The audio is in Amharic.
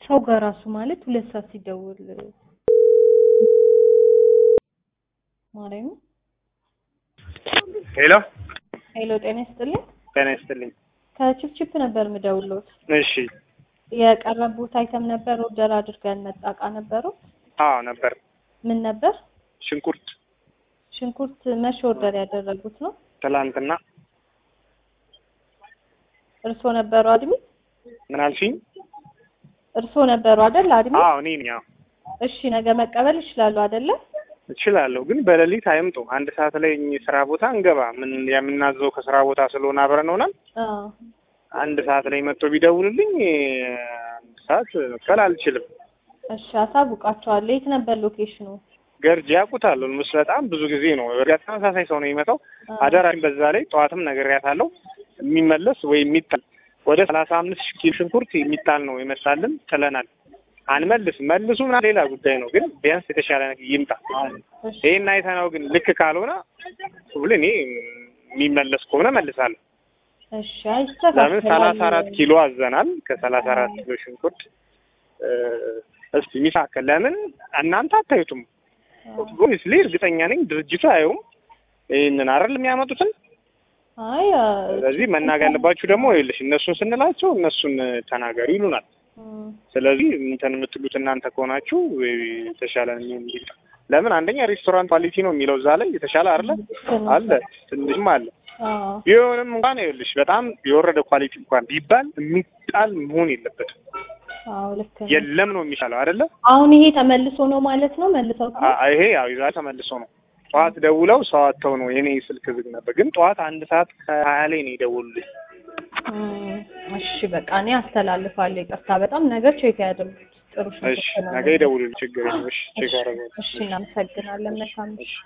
ሰው ጋር ራሱ ማለት ሁለት ሰዓት ሲደውል ማርያም ሄሎ ሄሎ፣ ጤና ይስጥልኝ። ጤና ይስጥልኝ። ከችፕችፕ ነበር የምደውልዎት። እሺ የቀረቡት አይተም ነበር ኦርደር አድርገን መጣ እቃ ነበረው። አዎ ነበር። ምን ነበር? ሽንኩርት ሽንኩርት መቼ ኦርደር ያደረጉት ነው? ትላንትና እርስዎ ነበሩ አድሚ? ምን አልሽኝ? እርስዎ ነበሩ አይደል አድሚ? አዎ እኔ ነኝ። አዎ እሺ፣ ነገ መቀበል ይችላሉ አይደለ? እችላለሁ፣ ግን በሌሊት አይምጡ። አንድ ሰዓት ላይ እኚህ ስራ ቦታ እንገባ። ምን የምናዘው ከስራ ቦታ ስለሆነ አብረን ሆነን አዎ። አንድ ሰዓት ላይ መጥቶ ቢደውልልኝ አንድ ሰዓት መክፈል አልችልም። እሺ፣ አሳውቃቸዋለሁ። የት ነበር ሎኬሽኑ? ገርጂ ያውቁታል። ምስ በጣም ብዙ ጊዜ ነው። በእርግጥ ተመሳሳይ ሰው ነው የሚመጣው። አደራኝ በዛ ላይ ጠዋትም ነግሬያታለሁ። የሚመለስ ወይ የሚጣል ወደ ሰላሳ አምስት ኪሎ ሽንኩርት የሚጣል ነው ይመስላልን ጥለናል። አንመልስ መልሱ ምናምን ሌላ ጉዳይ ነው፣ ግን ቢያንስ የተሻለ ነገር ይምጣ። እሺ፣ ይሄን አይተነው ግን ልክ ካልሆነ ሁሉ እኔ የሚመለስ ከሆነ መልሳለሁ። እሺ፣ አይስተካከላል። ለምን ሰላሳ አራት ኪሎ አዘናል። ከሰላሳ አራት ኪሎ ሽንኩርት እ እስቲ ሚሳከል ለምን እናንተ አታዩትም? ኦብቪስሊ እርግጠኛ ነኝ ድርጅቱ አየውም ይህንን አይደል የሚያመጡትን። አይ ስለዚህ መናገር ያለባችሁ ደግሞ ይኸውልሽ እነሱን ስንላቸው እነሱን ተናገሩ ይሉናል። እም፣ ስለዚህ እንትን የምትሉት እናንተ ከሆናችሁ የተሻለ እንዲል ለምን አንደኛ ሬስቶራንት ኳሊቲ ነው የሚለው እዛ ላይ የተሻለ አይደለ አለ ትንሽም አለ አዎ፣ ቢሆንም እንኳን ይኸውልሽ በጣም የወረደ ኳሊቲ እንኳን ቢባል የሚጣል መሆን የለበትም። አዎ፣ ልክ ነው። የለም ነው የሚሻለው አይደለ? አሁን ይሄ ተመልሶ ነው ማለት ነው መልሰው አ- ይሄ ያው ይዛ ተመልሶ ነው። ጠዋት ደውለው ሰው አጥተው ነው የኔ ስልክ ዝግ ነበር፣ ግን ጠዋት አንድ ሰዓት ከሀያ ላይ ነው የደወሉልኝ። እም፣ እሺ በቃ እኔ አስተላልፋለሁ። ይቅርታ በጣም ነገር ቼክ ያድርጉት። ጥሩ እሺ ሽንኩርት ነው። ነገ ይደውሉልኝ፣ ችግር የለም። እሺ ቼክ አደረገው። እሺ እናመሰግናለን። መልካም እሺ